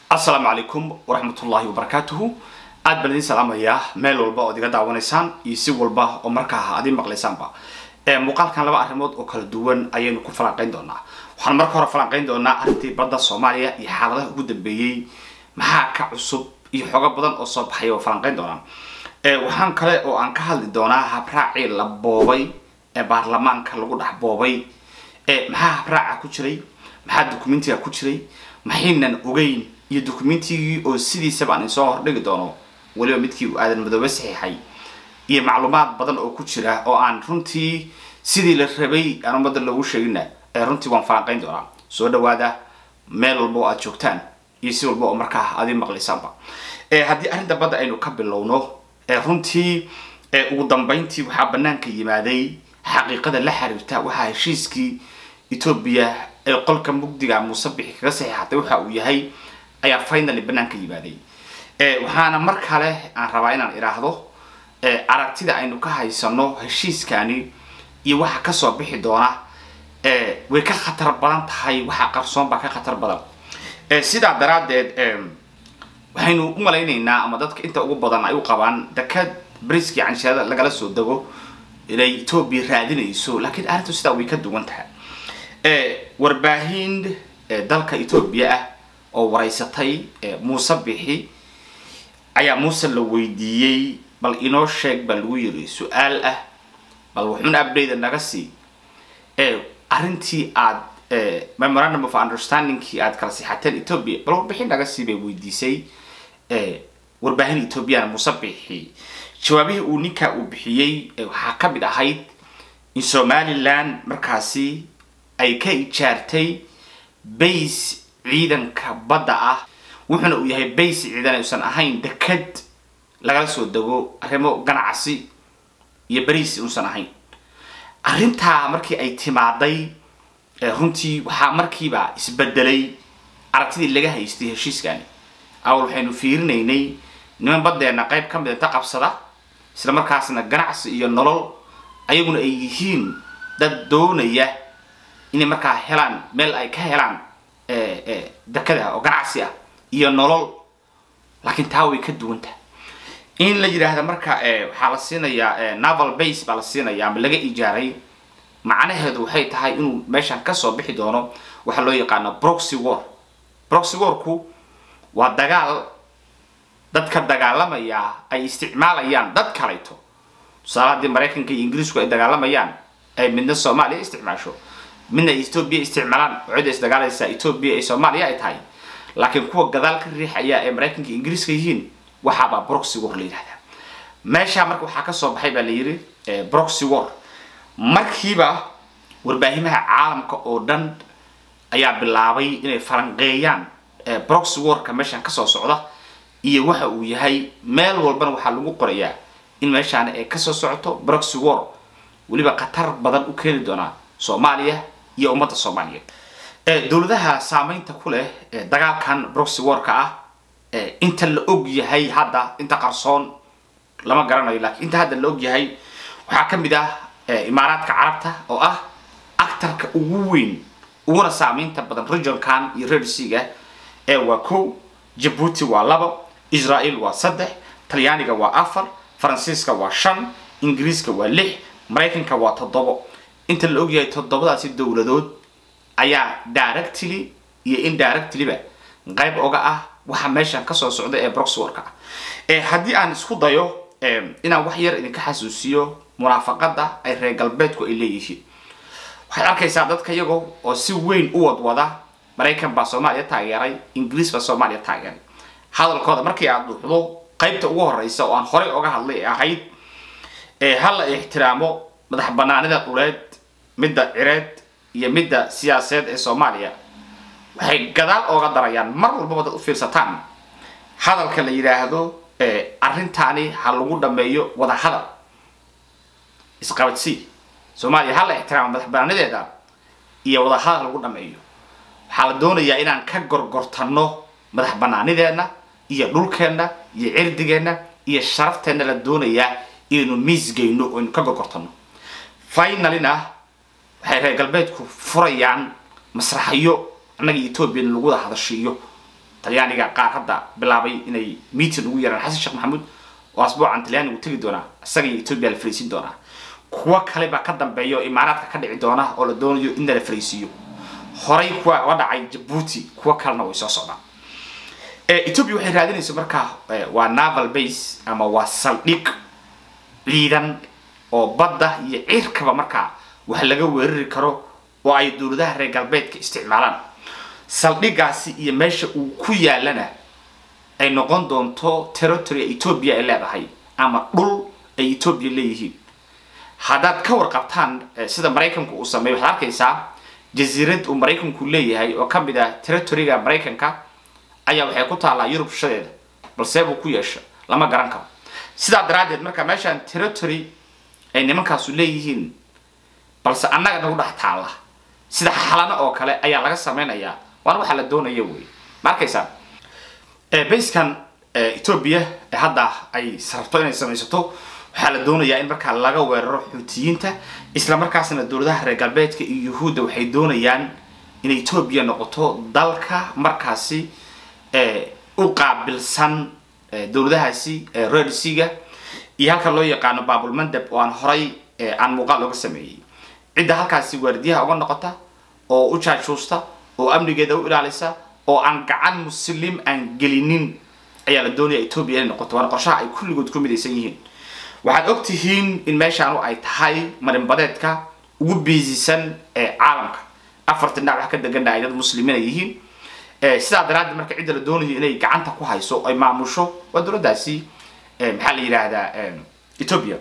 asalaamu calaykum waraxmatullaahi wabarakaatuhu aad baan idiin salaamayaa meel walba ood iga daawanaysaan iyo si walba oo markaa aad ii maqlaysaanba muuqaalkan laba arrimood oo kala duwan ayaynu ku falanqayn doonaa waxaan marka hore falanqayn doonaa arrintii badda soomaaliya iyo xaaladaha ugu dambeeyey maxaa ka cusub iyo xoogo badan oo soo baxay oo falanqayn doonaa waxaan kale oo aan ka hadli doonaa habraacii la boobay ee baarlamaanka lagu dhex boobay maxaa habraaca ku jiray maxaa dukumentiga ku jiray maxaynan ogeyn iyo dukumentigii oo sidiisaba aan insoo hordhigi doono weliba midkii uu aadan madoobe saxiixay iyo macluumaad badan oo ku jira oo aan runtii sidii la rabay aan ummadda loogu sheegina runtii waan falanqayn doonaa soo dhawaada meel walba oo aad joogtaan iyo si walba oo markaa aad ii maqlaysaanba haddii arrinta badda aynu ka bilowno runtii ugu dambeyntii waxaa banaanka yimaaday xaqiiqada la xiriirta waxaa heshiiskii etoobiya ee qolka mugdiga muuse bixi kaga saxiixatay waxa uu yahay ayaa finally banaanka yimaaday waxaana mar kale aan rabaa inaan idhaahdo aragtida aynu ka haysano heshiiskani iyo waxa kasoo bixi doona way ka khatar badan tahay waxa qarsoon baa ka khatar badan sidaa daraaddeed waxaynu u malaynaynaa ama dadka inta ugu badan ay u qabaan dekad briskii cansheerada lagala soo dego inay etoobiya raadinayso laakiin arrintu sidaa way ka duwan tahay warbaahin dalka etoobiya ah oo waraysatay muuse bixi ayaa muuse la weydiiyey bal inoo sheeg baa lagu yiri su-aal ah bal wuxuun update naga sii arrintii aad memorandum of understandingkii aad kala sixateen ethoobia bal warbixin naga sii bay weydiisay warbaahin ethoobiana muuse bixi jawaabihii uu ninkaa uu bixiyey waxaa ka mid ahayd in somaliland markaasi ay ka ijaartay base ciidanka badda ah wuxuuna uu yahay base ciidan aysan ahayn dekad lagala soo dego arrimo ganacsi iyo beriis uusan ahayn arrintaa markii ay timaaday runtii waxaa markiiba isbedelay aragtidii laga haystay heshiiskani awal waxaynu fiirinaynay niman baddeena qayb ka mid inta qabsada isla markaasna ganacsi iyo nolol ayaguna ay yihiin dad doonaya inay markaa helaan meel ay ka helaan dekada oo ganacsi ah iyo nolol laakiin taa way ka duwan tahay in la yidhaahda marka waxaa la siinayaa naval base baa la siinaya ama laga ijaaray macnaheedu waxay tahay inuu meeshan kasoo bixi doono waxaa loo yaqaana broxy war broxy warku waa dagaal dadka dagaalamaya ay isticmaalayaan dad kalayto tusaale haddii maraykanka iyo ingiriisku ay dagaalamayaan ay midna soomaaliya isticmaasho midna ethoobia isticmaalaan cida isdagaalaysa ethoobia ee soomaaliya ay tahay laakiin kuwa gadaal ka riixaya ee maraykanka iyo ingiriiska yihiin waxaabaa broxy war la yidhahdaa meeshaa marka waxaa kasoo baxay baa la yidhi broxy war markiiba warbaahimaha caalamka oo dhan ayaa bilaabay inay falanqeeyaan broxy warka meeshaan kasoo socda iyo waxa uu yahay meel walbana waxaa lagu qorayaa in meeshaani ay kasoo socoto broxy war weliba khatar badan u keeni doonaa soomaaliya iyo ummadda soomaaliyeed dowladaha saameynta ku leh dagaalkan broxy warka ah inta la og yahay hadda inta qarsoon lama garanayo lakiin inta hadda la og yahay waxaa ka mid ah imaaraadka carabta oo ah actarka ugu weyn uguna saameynta badan regionkan iyo redsiga ee waa kow jabuuti waa labo israel waa saddex talyaaniga waa afar faransiiska waa shan ingiriiska waa lix maraykanka waa toddobo inta la og yahay toddobadaasi dowladood ayaa directly iyo indirectlyba qayb oga ah waxa meeshan kasoo socda ee broxworka ah haddii aan isku dayo inaan wax yar idinka xasuusiyo munaafaqada ay reer galbeedku ay leeyihiin waxaad arkaysaa dadka iyagoo oo si weyn u wadwada maraykan baa soomaaliya taageeray ingiriis baa soomaaliya taageeray hadalkooda markii aad duuxdo qaybta ugu horeysa oo aan horey oga hadlay ee ahayd ha la ixtiraamo madax banaanida dhuleed midda cireed iyo midda siyaasadeed ee soomaaliya waxay gadaal ooga darayaan mar walbaba dad u fiirsataan hadalka la yidhaahdo arrintaani ha lagu dhameeyo wada hadal isqabadsii soomaaliya ha la ixtiraamo madax banaanideeda iyo wada hadal lagu dhameeyo waxaa la doonayaa inaan ka gorgortano madax banaanideena iyo dhulkeenna iyo cirdigeenna iyo sharafteenna la doonayaa inaynu miisgeyno o aynu ka gorgortano finalyna waxay reer galbeedku furayaan masraxyo annaga etoobiya lagu wada hadashiiyo talyaaniga qaar hadda bilaabay inay meeting ugu yaraan xasan sheekh maxamuud oo asbuucan talyaanigu tegi doonaa isaga iyo etoobiya la fariisin doonaa kuwo kale baa ka dambeeya oo imaaraadka ka dhici doona oo la doonayo in la fariisiiyo horay kuwa uga dhacay jabuuti kuwo kalena way soo socdaan etoobiya waxay raadinaysa markaa waa naval base ama waa saldhig ciidan oo badda iyo cirkaba markaa wax laga weerari karo oo ay dowladaha reer galbeedka isticmaalaan saldhigaasi iyo meesha uu ku yaalana ay noqon doonto territory etoobiya ay leedahay ama dhul ay etoobiya leeyihiin haddaad ka warqabtaan sida maraykanku uu sameeyo waxaad arkaysaa jasiirad uu maraykanku leeyahay oo ka mid ah territoryga maraykanka ayaa waxay ku taallaa yurub shadeeda balse buu ku yeesha lama garan karo sidaa daraaddeed marka meeshaan territory ay nimankaasu leeyihiin balse annaga nagu dhex taalla sida xalano oo kale ayaa laga sameynayaa waana waxaa la doonaya wey ma arkaysaa bayskan etoobiya hadda ay rabto inay samaysato waxaa la doonayaa in markaa laga weeraro xuutiyiinta isla markaasna dowladaha reer galbeedka iyo yuhuudda waxay doonayaan in etoobiya noqoto dalka markaasi u qaabilsan dowladahaasi rersiga iyo halka loo yaqaano baabulmandab oo aan horay aan muuqaal looga sameeyey cidda halkaasi waardiyaha uga noqota oo u jaajuusta oo amnigeeda u ilaalisa oo aan gacan muslim aan gelinin ayaa la doonaya etoobiya inay noqoto waana qorshaha ay kulligood ku midaysan yihiin waxaad og tihiin in meeshaanu ay tahay marinbadeedka ugu biisisan ee caalamka afartan dhinac wax ka degana ay dad muslimiin ay yihiin sidaa daraaddeed marka cidda la doonayo inay gacanta ku hayso ay maamusho waa dowladdaasi maxaa la yidhaahdaa etoobiya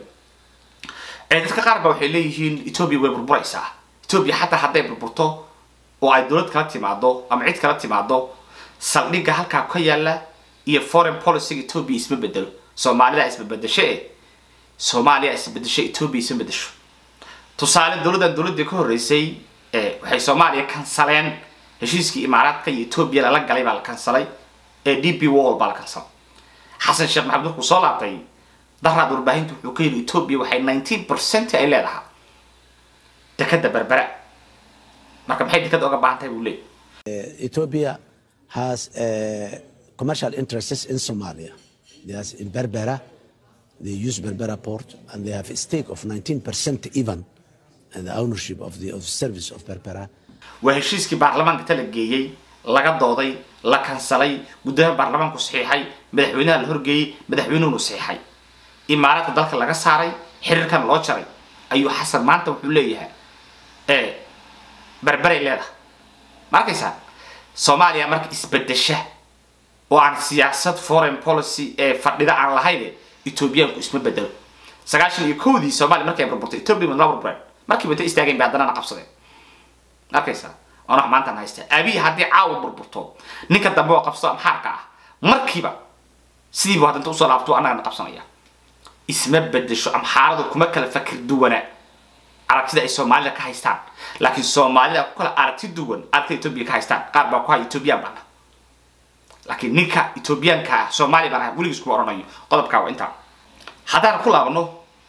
dadka qaar ba waxay leeyihiin etoobiya way burburaysaa etoobiya xataa hadday burburto oo ay dowlad kala timaado ama cid kala timaado saldhigga halkaa ka yaala iyo foreign policyga etoobiya isma bedelo soomaalida isbabedesho e soomaaliya isbedesho etoobiya isma bedesho tusaale dowladdan dowladdii ka horreysay waxay soomaaliya kansaleen heshiiskii imaaraadka iyo etoobiya lala galay baa la kansalay ee d p wall baa la kansalay xasan sheekh maxamed markuu soo laabtay daraad warbaahinta wuxuu ka yidhi etoobiya waxay nineteen percent ay leedahay dekada berbera marka maxay dekada oga baahan tahay buu leeyay Ethiopia has uh, commercial interests in Somalia. There's in Berbera, they use Berbera port, and they have a stake of 19% even in the ownership of the of service of Berbera. waa heshiiskii baarlamaanka ta la geeyey laga dooday la kansalay guddoomiyaha baarlamaanku saxiixay madaxweynaha la horgeeyey madaxweynuhunu saxiixay imaaraadka dalka laga saaray xiriirkan loo jaray ayuu xasan maanta wuxuu leeyahay ee berberay leedahay ma arkaysaa soomaaliya marka isbedesha oo aan siyaasad foreign policy ee fadhida aan lahayn etoobiyaanku isma bedelo sagaashan iyo kowdii soomaaliya markay burburtay etoobiya la burbureen markiiba inta istaageen bay haddana na qabsadeen arkaysaa oona maantaan haysta abiy haddii caawa burburto ninka dambe oo qabsado amxaarka ah markiiba sidiibu haddanta usoo laabto annagana qabsanaya isma bedesho amxaaradu kuma kala fakir duwana aragtida ay soomaalida ka haystaan laakiin soomaalida ku kala aragti duwan aragtida etoobiya ka haystaan qaar baa ku haya etoobiyaan baana laakiin ninka etoobiyaanka ah soomaaliya baan ahay weligiis kuma oranayo qodobkaa waa intaa haddaan ku laabno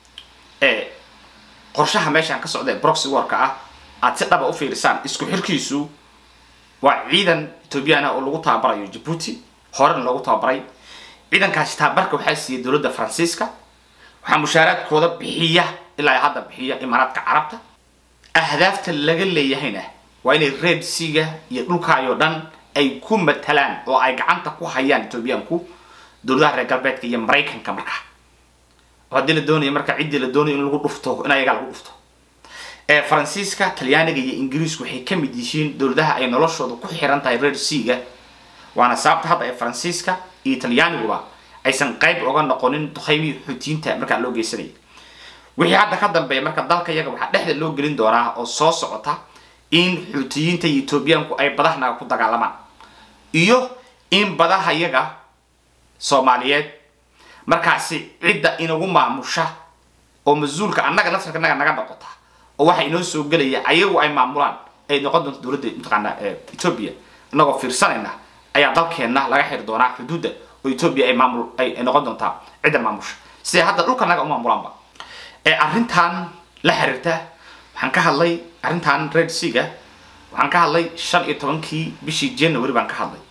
qorshaha meeshaan ka socda ee broxy warka ah aad si dhaba u fiirisaan isku xirkiisu waa ciidan etoobiyaan ah oo lagu tababarayo jabuuti horena loogu tababaray ciidankaasi tababarka waxaa siiyey dowladda faransiiska waxaa mushaaraadkooda bixiya ilaa ay hadda bixiya imaaraadka carabta ahdaafta laga leeyahayna waa inay red seaga iyo dhulkaayoo dhan ay ku matalaan oo ay gacanta ku hayaan etoobiyaanku dowladaha reer galbeedka iyo maraykanka markaa oo haddii la doonayo marka ciddii la doonayo in lagu dhufto in ayagaa lagu dhufto ee faransiiska talyaaniga iyo ingiriisku waxay ka mid yihiin dowladaha ay noloshooda ku xiran tahay red seaga waana sababta hadda ee faransiiska iyo talyaaniguba aysan qayb oga noqonin duqaymihii xuutiyiinta markaa loo geysanayay wixii hadda ka dambeeya marka dalka iyaga waxaa dhexda loo gelin doonaa oo soo socota in xuutiyiinta iyo etoobiyaanku ay badahnaga ku dagaalamaan iyo in badaha iyaga soomaaliyeed markaasi cidda inagu maamusha oo mas-uulka annaga nasarka naga naga noqota oo waxa inoo soo gelaya ayagu ay maamulaan ay noqon doonto dowladda mataqaana etoobiya inagoo fiirsanayna ayaa dalkeenna laga xiri doonaa xuduudda oo etoobiya ay maamul ay noqon doontaa cidda maamusha siday hadda dhulka naga u maamulaanba ee arrintan la xiriirta waxaan ka hadlay arrintan red seaga waxaan ka hadlay shan iyo tobankii bishii january baan ka hadlay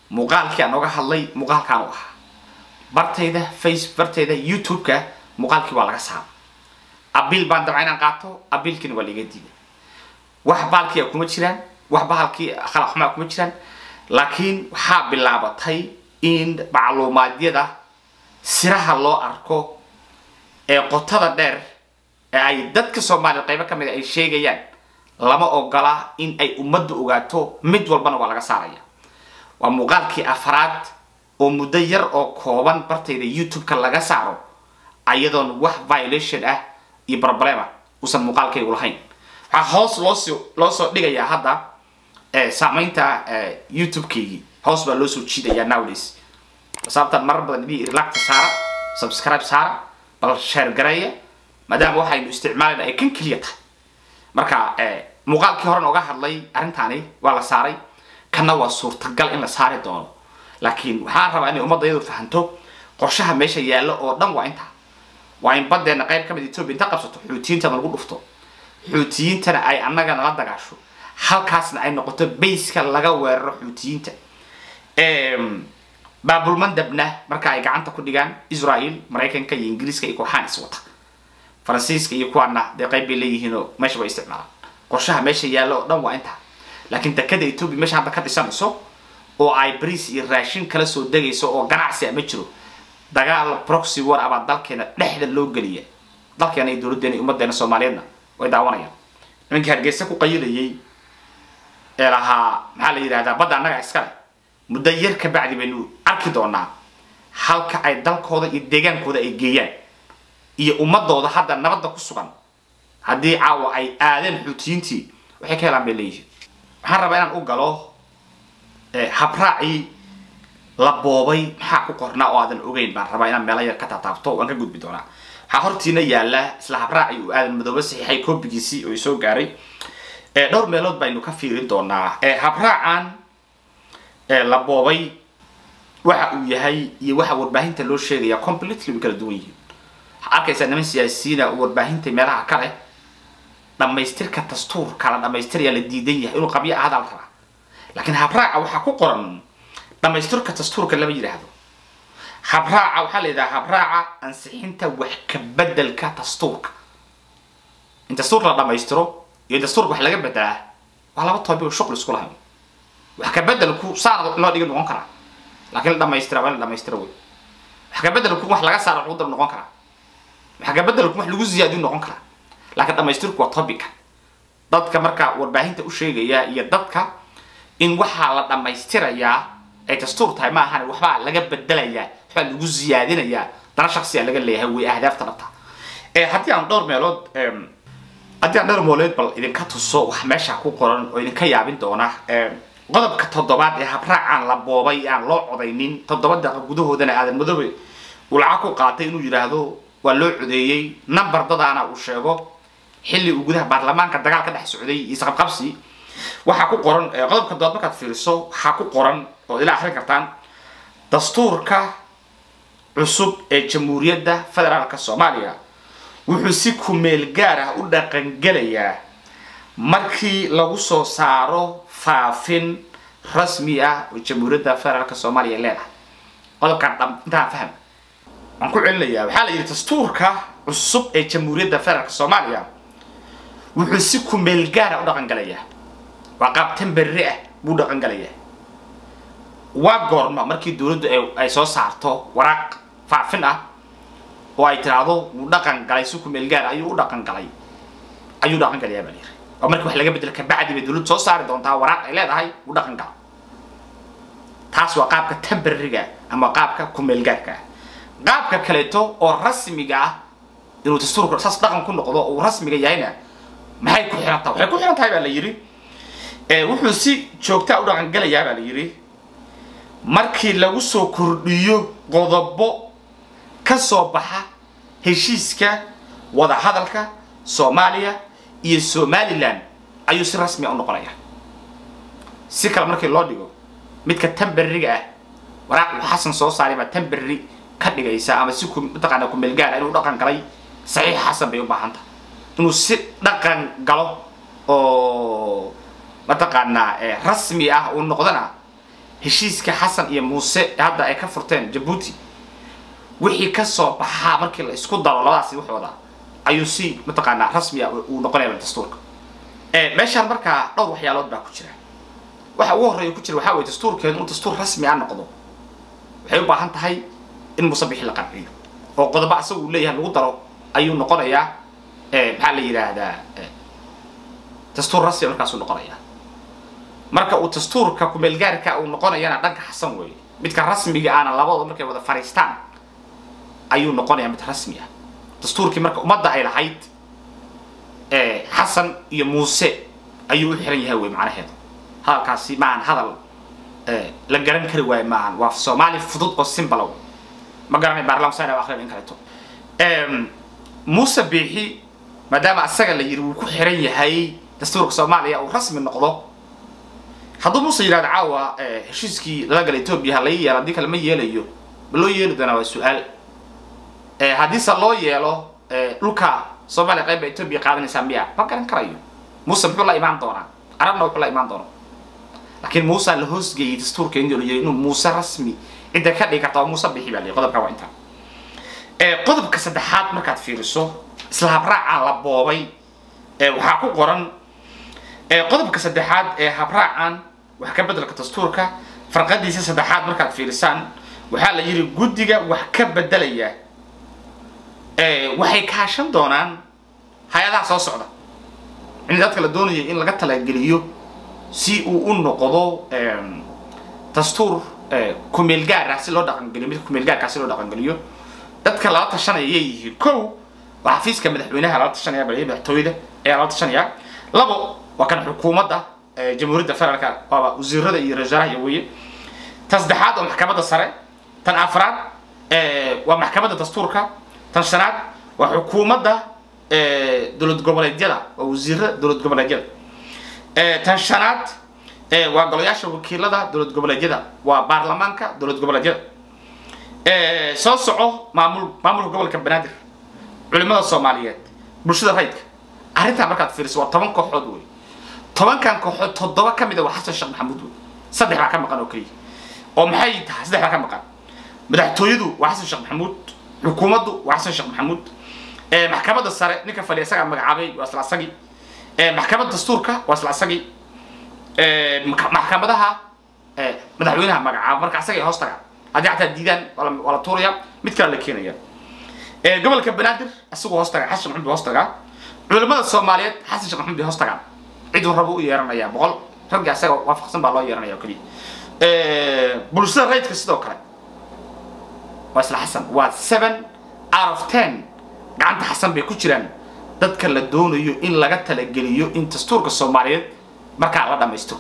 muuqaalkii aan oga hadlay muuqaalkaan u ahaa bartayda face bartayda youtube-ka muuqaalkii waa laga saara abiil baan dabca inaan qaato abiilkiina waa laiga diiday wax baalkii kuma jiraan wax bahalkii khalaq xumaa kuma jiraan laakiin waxaa bilaabatay in macluumaadyada siraha loo arko ee qotada dheer ee ay dadka soomaaliya qaybo ka mid a ay sheegayaan lama ogola in ay ummadda ogaato mid walbana waa laga saaraya waa muuqaalkii afraad oo muddo yar oo kooban bartayda youtube-ka laga saaro ayadoon wax violation ah iyo problema uusan muuqaalkaygu lahayn waxaa hoos loosoo loo soo dhigayaa hadda saamaynta youtube-kaygii hoos baa loo soo jiidayaa nowdays sababtan marar badan idii relacta saara subscribe saara bal share gareeya maadaama waxaynu isticmaalayna ay kan keliya tahay marka muuqaalkii horen oga hadlay arrintaani waa la saaray kanna waa suurtagal in la saari doono laakiin waxaan rabaa inay ummadda iyadu fahanto qorshaha meesha yaallo oo dhan waa intaa waa in badeena qayb ka mid etoobiya inta qabsato xuutiyiintana lagu dhufto xuutiyiintana ay annaga nala dagaasho halkaasna ay noqoto bayska laga weeraro xuutiyiinta baabulmandabna marka ay gacanta ku dhigaan israel maraykanka iyo ingiriiska iyo kooxaan is wata faransiiska iyo kuwaana dee qayb bay leeyihiinoo meesha way isticmaalaan qorshaha meesha yaallo oo dhan waa intaa laakiin dekada etoobiya meesha hadda ka dhisanayso oo ay bariis iyo raashin kala soo degayso oo ganacsi a ma jiro dagaal proxy war abaa dalkeena dhexda loo geliya dalkeena iyo dowladdeena iyo ummaddeena soomaaliyeedna way daawanayaan nimankii hargeysa ku qayilayay ee lahaa maxaa la yidhahdaa badda annaga iskale muddo yar ka bacdi baynu arki doonaa halka ay dalkooda iyo deegaankooda ay geeyaan iyo ummadooda hadda nabadda ku sugan haddii caawa ay aadeen xuutiyiintii waxay ka helaan bay leeyihiin waxaan rabaa inaan u galo habraacii la boobay maxaa ku qornaa oo aadan ogeyn baan rabaa inaan meelo yar ka taataabto waan ka gudbi doonaa waxaa hortiina yaala isla habraacii uu aadan madoobe saxiixay koobigiisii oo soo gaaray dhowr meelood baynu ka fiirin doonaa habraacan la boobay waxa uu yahay iyo waxa warbaahinta loo sheegaya completely way kala duwan yihiin waxaa arkaysaa niman siyaasiyiina oo warbaahinta meelaha kale dhammaystirka dastuurka la dhammaystirayaa la diidan yahay inuu qabyo ahada la rabaa laakiin habraaca waxaa ku qoran dhammaystirka dastuurka lama yidhaahdo habraaca waxaa la yidhaha habraaca ansixinta wax ka bedelka dastuurka in dastuurka la dhammaystiro iyo dastuurka wax laga bedelaa waa laba toobi oo shuql isku lahayn wax ka bedelku saana loo dhiga noqon karaa laakiin la dhamaystira waa in la dhamaystiro wey wax ka bedelku wax laga saara lagu dar noqon karaa wax ka bedelku wax lagu ziyaadiyo noqon karaa laakiin dhamaystirku waa topica dadka marka warbaahinta u sheegaya iyo dadka in waxaa la dhammaystirayaa ay dastuur tahay ma ahan waxbaa laga bedelayaa waxbaa lagu ziyaadinayaa dana shaksiya laga leeyahay way ahdaafta dhabta haddii aan dhowr meelood haddii aan dhowr meelood bal idinka tuso wax meesha ku qoran oo idinka yaabin doona qodobka toddobaad ee habraacaan la boobay aan loo codaynin toddoba daqiiqa gudahoodana aadan madoobe uu lacag ku qaatay inuu yidhaahdo waa loo codeeyey number dadaana uu sheego xilli uu gudaha baarlamaanka dagaal ka dhex socday iyo isqabqabsi waxaa ku qoran qodobka toddobaad markaad fiiriso waxaa ku qoran oo ila akhrin kartaan dastuurka cusub ee jamhuuriyadda federaalka soomaaliya wuxuu si kumeel gaar ah u dhaqangelayaa markii lagu soo saaro faafin rasmi ah oo jamhuuriyadda federaalka soomaaliya leedahay qodobkaan dham intaan faham waan ku celinayaa waxaa la yidhi dastuurka cusub ee jamhuuriyadda federaalka soomaaliya wuxuu si kumeel gaara u dhaqangalayaa waa qaab temberri ah buu dhaqangalayaa waa goorma markii dowladdu ay soo saarto waraaq faafin ah oo ay tiraahdo wuu dhaqan galay si kumeel gaar ayuu u dhaqan galay ayuu dhaqan galayaa baa la yidhi oo markii wax laga bedelo kabacdi bay dowladdu soo saari doontaa waraaq ay leedahay u dhaqan gala taas waa qaabka temberriga ama qaabka kumeelgaarka ah qaabka kaleeto oo rasmiga ah inuu dastuurka saas dhaqan ku noqdo uu rasmiga yahayna maxay ku xiran tahay waxay ku xiran tahay baa la yidhi wuxuu si joogtaa u dhaqan galayaa baa la yidhi markii lagu soo kordhiyo qodobo ka soo baxa heshiiska wadahadalka soomaaliya iyo somalilan ayuu si rasmi a u noqonaya si kale markii loo dhigo midka temberriga ah waraaq uu xasan soo saaray baa temberri ka dhigaysa ama si mataqaana kumeelgaara inuu dhaqan galay saxiix xasan bay u baahan tahay inuu si dhaqan galo oo mataqaanaa rasmi ah uu noqdana heshiiska xasan iyo muuse hadda ay ka furteen jabuuti wixii ka soo baxaa markii la isku daro labadaasi waxooda ayuu si mataqaanaa rasmiya uu noqonaya dastuurka meeshaan markaa dhowr waxyaalood baa ku jira waxa ugu horreeya ku jira waxaa weye dastuurkeedu inuu dastuur rasmi a noqdo waxay u baahan tahay in musabixi la qanciyo oo qodobo asaga uu leeyahay lagu daro ayuu noqonayaa maxaa la yidhaahdaa dastuur rasmi markaasuu noqonayaa marka uu dastuurka kumeelgaarka uu noqonayana dhanka xasan weeye midka rasmiga aana labadooda markay wada fariistaan ayuu noqonayaa mid rasmi ah dastuurkii marka ummadda ay lahayd xasan iyo muuse ayuu u xiran yahay wey macnaheedu hadalkaasi maahan hadal la garan kari waayo maahan waa soomaali fudud oo simbalow ma garanay baarlamansan akrin in kaleeto muuse biixi maadaama asaga la yidhi wuu ku xiran yahay dastuurka soomaaliya uu rasmi noqdo hadduu muuse yidhahdo caawa heshiiskii lala gala etoobiya ha laga yeelo haddii kale ma yeelayo ma loo yeeli doonaa waa su-aal haddiise loo yeelo dhulka soomaaliya qayb ba etoobiya qaadanaysaa miya ma garan karayo muuse muxuu la imaan doonaa arabna wuxuu la imaan doonaa laakiin muuse la hoosgeeyey dastuurka inuu yiri inuu muuse rasmi cidda ka dhigi karta oo muuse bixi baa lihi qodobka waa intaa qodobka saddexaad markaad fiiriso isla habraacaa la boobay waxaa ku qoran qodobka saddexaad ee habraacan wax ka bedelka dastuurka farqadiisa saddexaad markaad fiirisaan waxaa la yidhi guddiga wax ka bedelaya waxay kaashan doonaan hay-adaha soo socda in dadka la doonaya in laga talageliyo si uu u noqdo dastuur kumeel gaar ah si loo dhaqangeliyo midka kumeel gaarkaa si loo dhaqangeliyo dadka lala tashanaya yay yihiin kow waa xafiiska madaxweynaha lala tashanaya bal madaxtooyada ayaa lala tashanaya labo waa kan xukuumadda jamhuuriyadda federaalka waaba wasiirada iyo rasaaraha iyo weye tan saddexaad waa maxkamadda sare tan afraad waa maxkamadda dastuurka tan shanaad waa xukuumadda dowlad goboleedyada waa wasiirada dowlad goboleedyada tan shanaad waa golayaasha wakiilada dowlad goboleedyada waa baarlamaanka dowlad goboleedyada soo soco maamul maamulka gobolka banaadir culimada soomaaliyeed bulshada rayidka arrintaa markaad fiiriso waa toban kooxood wey tobankan kooxood toddoba ka mid a waa xasan sheekh maxamuud wey saddex baa ka maqan oo keliya oo maxay tahay saddex baa ka maqan madaxtooyadu waa xasan sheekh maxamuud xukuumaddu waa xasan sheekh maxamuud maxkamadda sare ninka fadhiya isagaa magacaabay waa isla asagii maxkamadda dastuurka waa isla asagii maxkamadaha madaxweynaha magacaaba marka asagay hoos tagaan haddii xataa diidaan waa la tuuraya mid kale la keenaya gobolka banaadir isagoo hoos tagaa xasan sheekh maxamuud hoos tagaa culimada soomaaliyeed xasan sheekh maxamuud hoos tagaan ciduu rabo u yeeranaya boqol ragga isaga waafaqsan baa loo yeeranaya oo keliya bulshada rayidka sidoo kale waa isla xasan waa seven out of ten gacanta xasan bay ku jiraan dadka la doonayo in laga talageliyo in dastuurka soomaaliyeed markaa la dhammaystiro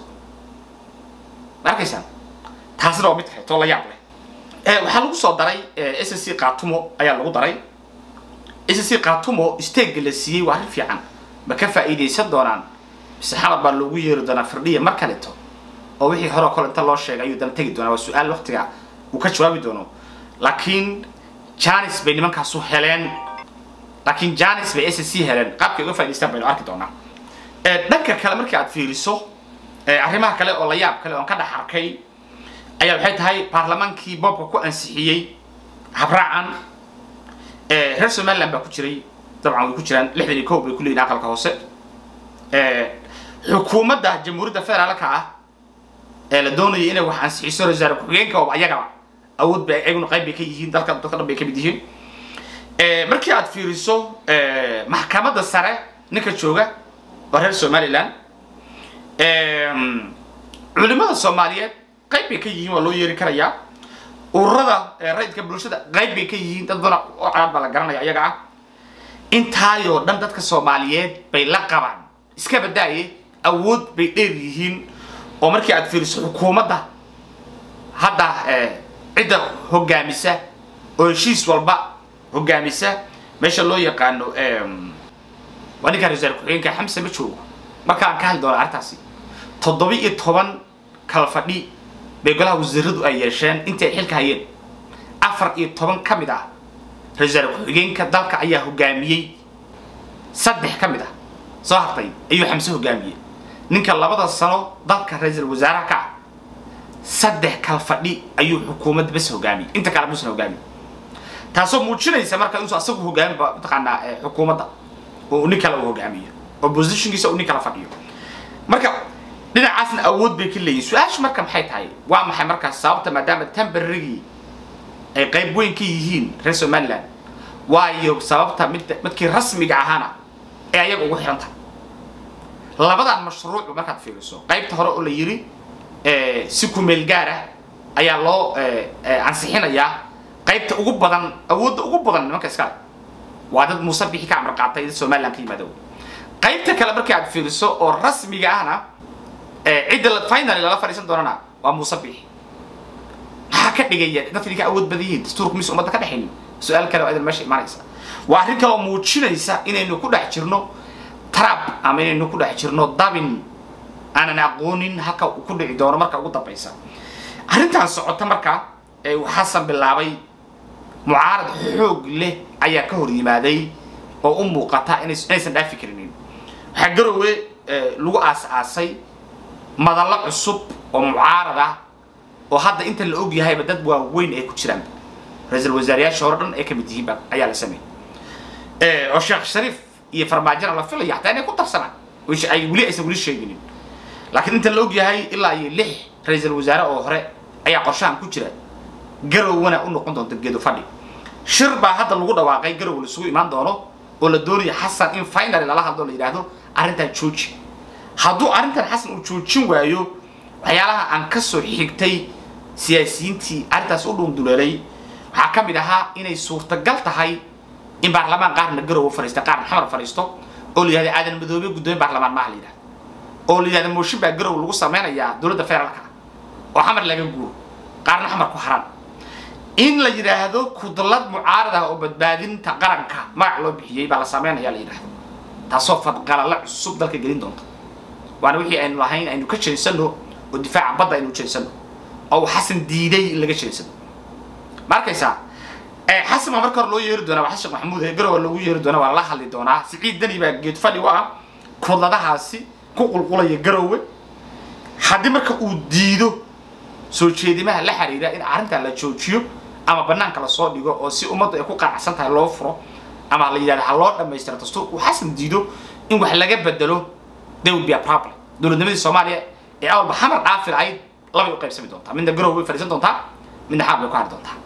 ma arkaysaan taasina waa mid kaleetoo la yaab leh waxaa lagu soo daray s c katumo ayaa lagu daray s c katumo steegga la siiyey waa arrin fiican ma ka faa'iidaysan doonaan mise xalab baa loogu yeeri doonaa firdhiya mar kaleto oo wixii hore o kale inta loo sheegay ayuu dana tegi doonaa waa su-aal waqtiga uu ka jawaabi doono laakiin janis bay nimankaasu heleen laakiin janis bay s c heleen qaabkay uga faa'idaystaan baynu arki doonaa dhanka kale markii aad fiiriso arrimaha kale oo la yaab kale oon ka dhex arkay ayaa waxay tahay baarlamaankii boobka ku ansixiyey habraacan reer somaliland baa ku jiray dabcan way ku jiraan lixdan iyo kow bay ku leeyihin aqalka hoose xukuumadda jamhuuriyadda federaalka ah ee la doonayay inay wax ansixiso rasaare ku-xigeenka oo ayagaba awood bay ayaguna qayb bay ka yihiin dalka dadka dhan bay ka mid yihiin markii aad fiiriso maxkamadda sare ninka jooga waa reer somaliland culimada soomaaliyeed qayb bay ka yihiin waa loo yeeri karayaa ururada rayidka bulshada qayb bay ka yihiin dad badan oo calaad baa la garanaya ayaga ah intaayoo dhan dadka soomaaliyeed bay la qabaan iska badaaye awood bay dheer yihiin oo markii aad fiiriso xukuumadda hadda cidda hogaamisa oo heshiis walba hogaamisa meesha loo yaqaano waa ninkaan rasaal ku-xigeenka xamse ma joogo markaan ka hadli doona arrintaasi toddoba iyo toban kala fadhi bay golaha wasiiradu ay yeesheen intay xilka hayeen afar iyo toban ka mid ah rasaal ku-xigeenka dalka ayaa hogaamiyey saddex ka mid ah soo hartay ayuu xamse hogaamiyey ninka labada sano dalka ra-iisul wasaaraha ka ah saddex kal fadhi ayuu xukuumadda bas hogaamiyey inta kale muusan hogaamiy taasoo muujinaysa marka inuu asagu hogaamiba mataqaanaa xukuumadda oo nin kale uu hogaamiyo oppositionkiisa uu nin kala fadhiyo marka dhinacaasna awood bay ka leeyihin su-aashu marka maxay tahay waa maxay markaas sababta maadaama temberarygii ay qayb weyn ka yihiin reer somaliland waayo sababta mid midkii rasmiga ahaana ee ayaga ugu xiran tahay labadan mashruuc markaad fiiriso qaybta hore oo la yiri si kumeel gaar ah ayaa loo ansixinayaa qaybta ugu badan awoodda ugu badan nimanka iskale waa dad muuse bixi ka amar qaatay dad somaliland ka yimaado qaybta kale markii aad fiiriso oo rasmiga ahna cidda finally lala fadhiisan doonana waa muuse bixi maxaa ka dhigaya dadka idinka awood badan yihiin dastuurka mis ummadda ka dhexaynin su-aal kale oo idan meesha imaanaysa waa arrin kale oo muujinaysa inaynu ku dhex jirno trab ama inaynu ku dhex jirno dabin aanan aqoonin halka uu ku dhici doono marka ugu dambaysa arrintan socota marka ee xasan bilaabay mucaarad xoog leh ayaa ka hor yimaaday oo u muuqata inaysan dhaafi karinin waxaa garowe lagu aas-aasay madallo cusub oo mucaarad ah oo hadda inta la og yahayba dad waaweyn ay ku jiraan ra-iisul wasaarayaasha hore dhan ay ka mid yihiinba ayaa la sameeyey oo sheekh shariif iyo farmaajona la filaya hataa inay ku darsanaan ay weli aysan weli sheeginin laakiin inta la og yahay ilaa iyo lix ra-iisul wasaare oo hore ayaa qorshahan ku jira garowna u noqon doonta geedo fadhi shir baa hadda lagu dhawaaqay garow laisugu imaan doono oo la doonaya xasan in finally lala hadlo la yidhaahdo arrintan jooji hadduu arrintan xasan uu joojin waayo waxyaalaha aan kasoo xigtay siyaasiyiintii arrintaas u dhuunduleelay waxaa ka mid ahaa inay suurtagal tahay in baarlamaan qaarna garowa fariista qaarna xamar fariisto oo la yihahda aadan madoobe guddoomiye baarlamaan maaha la yidhahda oo la yihahda mooshin baa garow lagu sameynayaa dowladda federaalka oo xamar laga guuro qaarna xamar ku haraan in la yidhaahdo kudlad mucaarad ah oo badbaadinta qaranka magac loo bixiyey baa la sameynaya la yidhahdo taasoo fadqalala cusub dalka gelin doonta waana wixii aynu lahayn aynu ka jeensano oo difaaca badda aynu jeensano oo uu xasan diiday in laga jeensano ma arkaysaa xasan baa marka hore loo yeeri doonaa waa xasan sheekh maxamuud ee garowa loogu yeeri doonaa waa lala hadli doonaa siciid dani baa geed fadhi u ah kudladahaasi ku qulqulaya garowe haddii marka uu diido soo jeedimaha la xiriira in arrintan la joojiyo ama banaanka lasoo dhigo oo si ummaddu ay ku qanacsan tahay loo furo ama la yidhahdo ha loo dhammaystiro dastuurka uu xasan diido in wax laga bedelo there will be a problem dowladnimadii soomaaliya ee awalba xamar dhaafir ayd labay u qaybsami doontaa midna garow bay fadhiisan doontaa midna xaab bay ku hari doontaa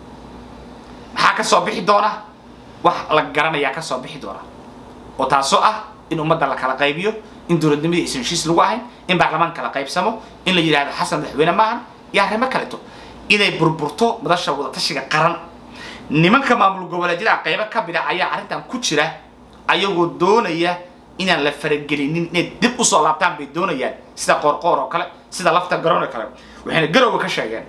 maxaa ka soo bixi doona wax la garanayaa ka soo bixi doona oo taasoo ah in ummadda la kala qaybiyo in dowladnimadii aysan heshiis lagu ahayn in baarlamaan kala qaybsamo in la yidhahdo xasan madaxweyne maahan iyo arrimo kaleto inay burburto madasha wadatashiga qaran nimanka maamul goboleedyada qaybo ka mid a ayaa arrintan ku jira ayagoo doonaya inaan la faragelinin inay dib usoo laabtaan bay doonayaan sida qoorqoor oo kale sida lafta garoon oo kale waxayna garowga ka sheegeen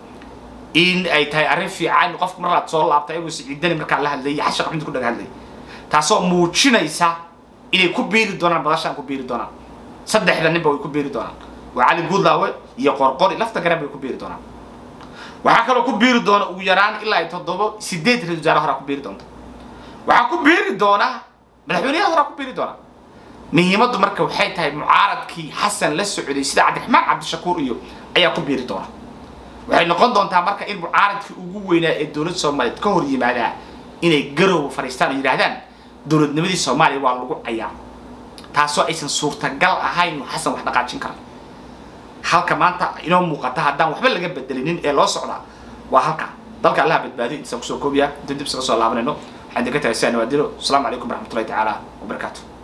in ay tahay arrin fiican qofku mar laad soo laabta ayagoo siciidani markaa la hadlayay xashaq xumid ku dhaga hadlayay taasoo muujinaysa inay ku biiri doonaan badashaan ku biiri doonaan saddexda ninba way ku biiri doonaan waa cali guudlaawe iyo qorqori lafta garan bay ku biiri doonaan waxaa kaloo ku biiri doona ugu yaraan ilaa ay toddobo sideed ra-isul wasaare horaa ku biiri doonta waxaa ku biiri doona madaxweyneyaha horaa ku biiri doona muhiimaddu marka waxay tahay mucaaradkii xasan la socday sida cabdiraxmaan cabdishakuur iyo ayaa ku biiri doona waxay noqon doontaa marka in mucaaradkii ugu weynaa ee dowladda soomaaliyeed ka hor yimaadaa inay garowa fadhiistaan oo yidhahdaan dowladnimadii soomaaliya waa lagu cayaa taasoo aysan suurtagal ahayn xasan wax dhaqaajin kara halka maanta inoo muuqata haddaan waxba laga bedelinin ee loo socdaa waa halka dalka allaha badbaadiyo intaan kusoo koobiya intaan dib isaga soo laabanayno waxaan idinka tagay sidaa nawaadiro asalaamu calaykum waraxmatullahi tacaala wabarakaatu